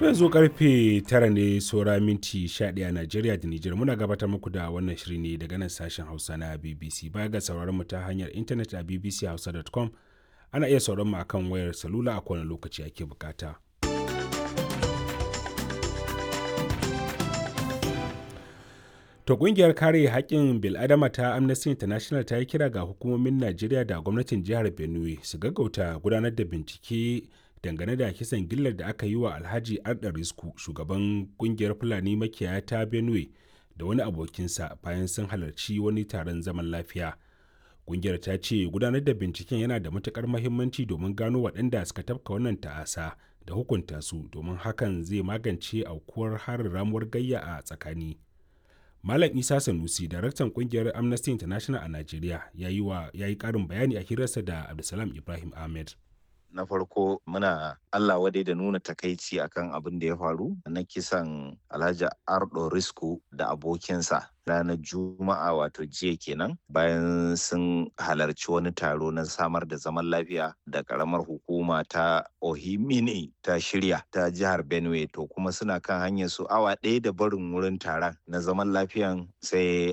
yanzu karfe tara ne saura minti 11 a Najeriya da Nijar muna gabatar muku da wannan shiri ne daga nan sashen Hausa na BBC baya ga sauraron mu ta hanyar intanet a bbchausa.com ana iya sauraron mu akan wayar salula a kowane lokaci ake bukata. To kungiyar kare haƙƙin bil'adama ta Amnesty International ta yi kira ga hukumomin Najeriya da gwamnatin jihar Benue su gaggauta gudanar da bincike dangane da kisan gillar da aka yi wa Alhaji Arda Risku shugaban kungiyar Fulani makiyaya ta Benue da wani abokinsa bayan sun halarci wani taron zaman lafiya. Kungiyar ta ce gudanar da binciken yana da matukar mahimmanci domin gano waɗanda suka tafka wannan ta'asa da hukunta su domin hakan zai magance aukuwar harin ramuwar gayya a tsakani. Malam Isa Sanusi, daraktan kungiyar Amnesty International a Najeriya, ya yi ƙarin bayani a hirarsa da Abdulsalam Ibrahim Ahmed. na farko muna Allah wadai da nuna takaici akan abin da ya faru na kisan Alhaji Ardo Risku da abokinsa ranar Juma'a wato jiya kenan bayan sun halarci wani taro na samar da zaman lafiya da karamar hukuma ta Ohimini ta shirya ta jihar Benue to kuma suna kan hanyar su awa ɗaya da barin wurin taron na zaman lafiyan sai